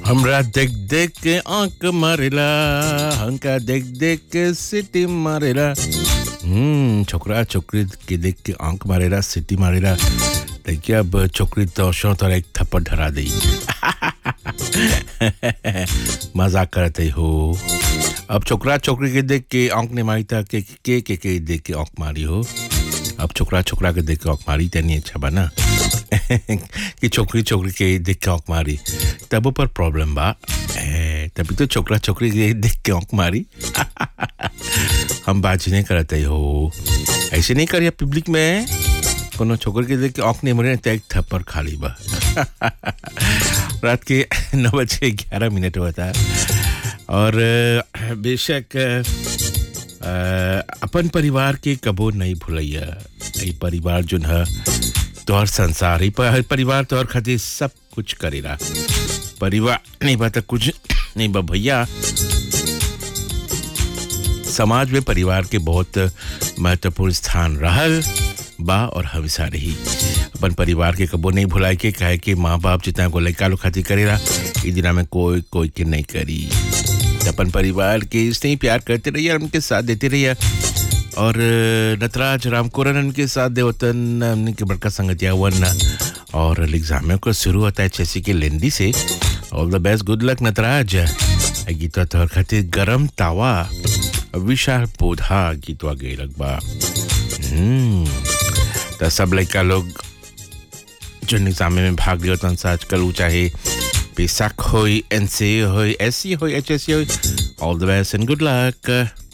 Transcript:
हमरा देख देख के आंख मारेला हमका देख देख के सिटी मारेला हम्म छोकरा छोकरी के देख के आंख मारेला सिटी मारेला देखिए अब छोकरी तो शो तो एक थप्पड़ धरा दी मजाक करते हो अब छोकरा छोकरी के देख के आंख नहीं मारी था के के के के देख के आंख मारी हो अब छोकरा छोकरा के देख के आंख मारी तनी अच्छा बना कि छोकरी छोकरी के देख के आंख मारी तब पर प्रॉब्लम बा ए, तभी तो छोकरा छोकरी के देख के आंख मारी हम बात नहीं करते हो ऐसे नहीं करिए पब्लिक में कोनो छोकरी के देख के आंख नहीं मरे तो एक थप्पड़ खाली बा रात के नौ बजे ग्यारह मिनट होता है और अ, बेशक अ, अपन परिवार के कबो नहीं भूलैया ई परिवार जो है तोहर संसार ही पर परिवार तोहर खातिर सब कुछ करेला परिवार नहीं बा त कुछ नहीं बा भैया समाज में परिवार के बहुत महत्वपूर्ण स्थान रहल बा और हमेशा रही अपन परिवार के कबो नहीं भुलाए के कहे कि माँ बाप जितना को लड़का लोग खातिर करेला ई दिना में कोई कोई के नहीं करी त अपन परिवार के स्नेह प्यार करते रहिए और उनके साथ देते रहिए और नटराज रामकोरन उनके साथ देवतन उनके बड़का संगतिया वन और एग्जाम को शुरू होता है जैसे कि लेंदी से all the best good luck Nataraj गीतवा तोहर खातिर गरम तावा विशाल पौधा गीतवा गई लगबा हम्म तो सब लड़का लोग जो एग्जाम में भाग लियो तन से आजकल वो चाहे पेशाक हो एन सी हो एस सी हो एच एस सी हो all the best and good luck